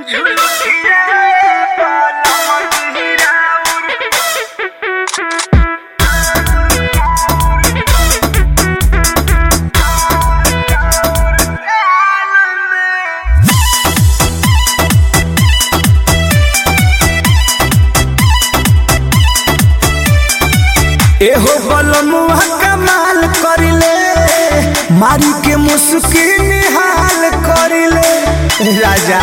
एहो बलमुआ कमाल करिले मारी के मुस्की निहाल करिले राजा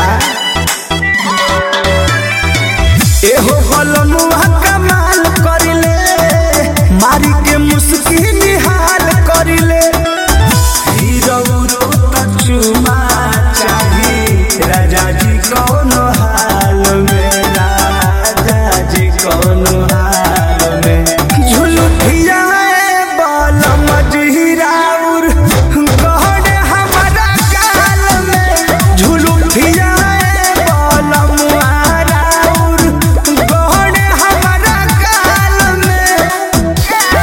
एहो बलमुआ कमाल करिले मारी के मुस्की निहाल करिले हीरो त चुमा चाही राजा जी कौन हाल में राजा जी कौन हाल में झुलुठिया बल मजहिराउर गहन हमारा गाल में झुलुठिया बल मुहाराउर गहन हमारा गाल में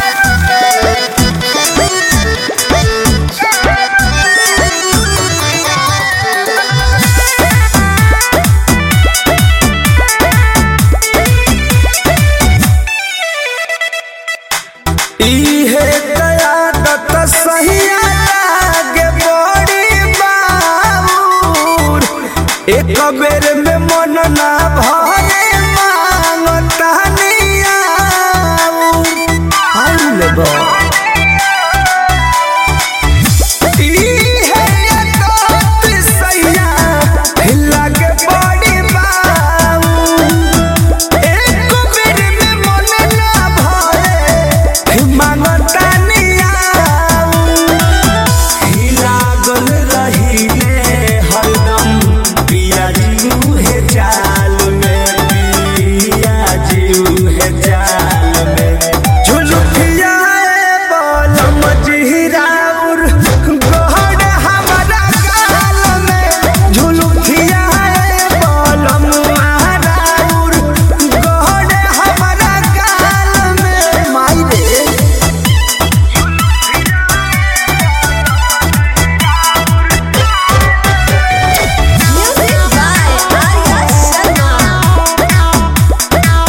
इहे कयादत सहिया लागे बड़ी बाबूर एक बेर में मन ना भरे मांगता नियाऊर आउल बा इहे कयादत सहिया लागे बड़ी बाबूर एक बेर में मन ना भरे मांगता नियाऊ लागल रहिले हरदम पिया जीऊ हे चाल में पिया जीऊ हे चाल में झुलुठिया बल मजहिराउर गहन हमारा गाल में झुलुठिया बल मुहाराउर गहन हमारा गाल में माई रे Music by Arya Sharma.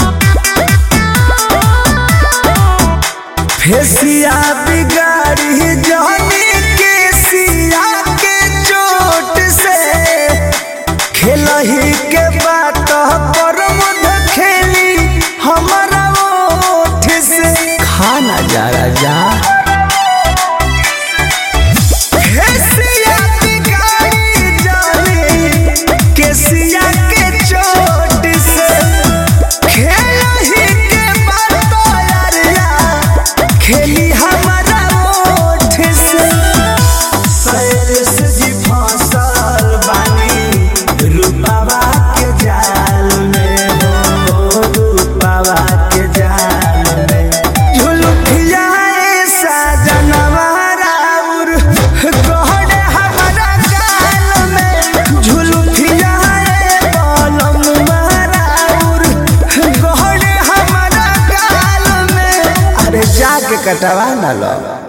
फेसिया बिगाड़ी जानी के सिया के चोट से खेलही के बात पर मुद खेली हमारा ओठ से खाना जा राजा फेसिया बिगाड़ी जानी के सिया के चोट से खेलही के बात यारिया खेली हमारा ओठ से सैरस जी फसल बानी रूपावा के जाल में हो रूपावा के जाल में झुलुठिया ऐसा जनवाराउर गहन हमारा गाल में झुलुठिया बलम माराउर गहन हमारा गाल में अरे जाके कटवा ना लो